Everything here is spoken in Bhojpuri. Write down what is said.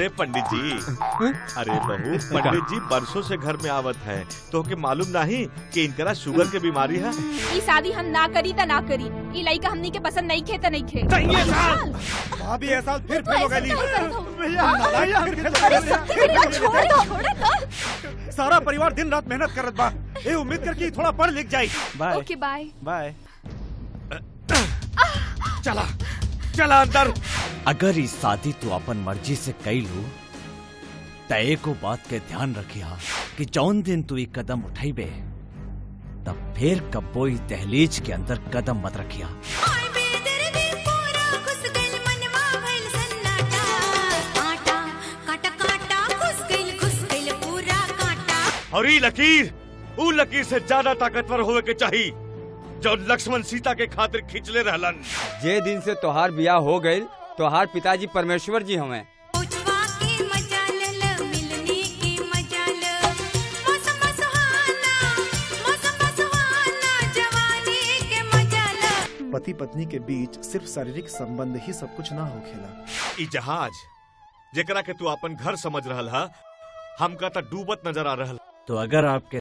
अरे पंडित जी अरे बहू पंडित जी बरसों से घर में आवत है तो के मालूम नहीं कि इनकरा शुगर के बीमारी है ई शादी हम ना करी त ना करी ई लड़का हमनी के पसंद नहीं खे त नहीं खे चाहिए साल भाभी ये साल फिर फेल हो गई अरे शक्ति भैया छोड़ दो छोड़ दो सारा परिवार दिन रात मेहनत करत बा ए उम्मीद कर कि थोड़ा पढ़ लिख जाई बाय ओके बाय बाय चला चला अंदर अगर इस शादी तू अपन मर्जी से कई लू त एको बात के ध्यान रखिया कि जौन दिन तू एक कदम उठाइबे तब फिर कब्बो इस दहलीज के अंदर कदम मत रखिया और ई लकीर ऊ लकीर से ज्यादा ताकतवर होवे के चाहिए जो लक्ष्मण सीता के खातिर खिंचले रहलन जे दिन से तोहार बियाह हो गई तोहार पिताजी परमेश्वर जी हमें पति पत्नी के बीच सिर्फ शारीरिक संबंध ही सब कुछ ना होखेला ई जहाज जेकरा के तू अपन घर समझ रहल हा हमका त डूबत नजर आ रहल तो अगर आपके